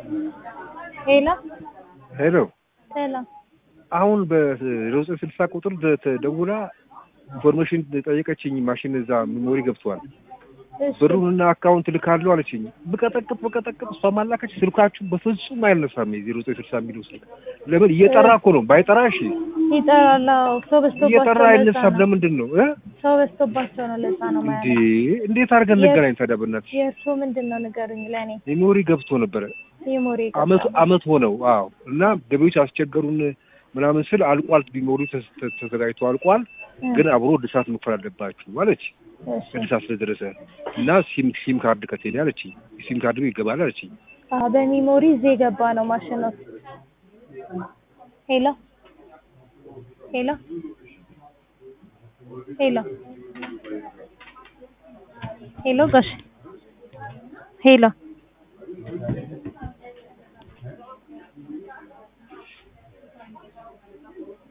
ሄሎ ሄሎ ሰላም አሁን በሮዘ ስልሳ ቁጥር ደውላ ኢንፎርሜሽን ጠየቀችኝ። ማሽን እዛ ሜሞሪ ገብቷል እሺ ብሩንና አካውንት ልካለሁ አለችኝ። ብቀጠቅጥ ብቀጠቅጥ እሷ ማላከች ስልካችሁ በፍጹም አይነሳም። የዜሮ ዘጠኝ ስልሳ የሚለው ስልክ ለምን እየጠራ እኮ ነው። ባይጠራ እሺ ይጠራል። አዎ ሰው በዝቶባቸው እየጠራ ለዛ አይነሳም። ነው። ለምንድን ነው እ ሰው በዝቶባቸው ነው። ለዛ ነው እንዴ ማለት እንዴት አድርገን የ- እንገናኝ ታዲያ? በእናትሽ የእርሱ ምንድን ነው ንገሩኝ። ለእኔ ሜሞሪ ገብቶ ነበረ የሞሬ አመት አመት ሆነው። አዎ እና ገቢዎች አስቸገሩን ምናምን ስል አልቋል፣ ቢሞሪ ተዘጋጅቶ አልቋል፣ ግን አብሮ እድሳት መክፈል አለባችሁ አለች። እሺ እድሳት ስለደረሰ እና ሲም ሲም ካርድ ከቴሌ አለችኝ። ሲም ካርድ ይገባል አለችኝ። አዎ በሚሞሪ እዚህ የገባ ነው ማሽኑ። ሄሎ ሄሎ ሄሎ ሄሎ ጋሽ ሄሎ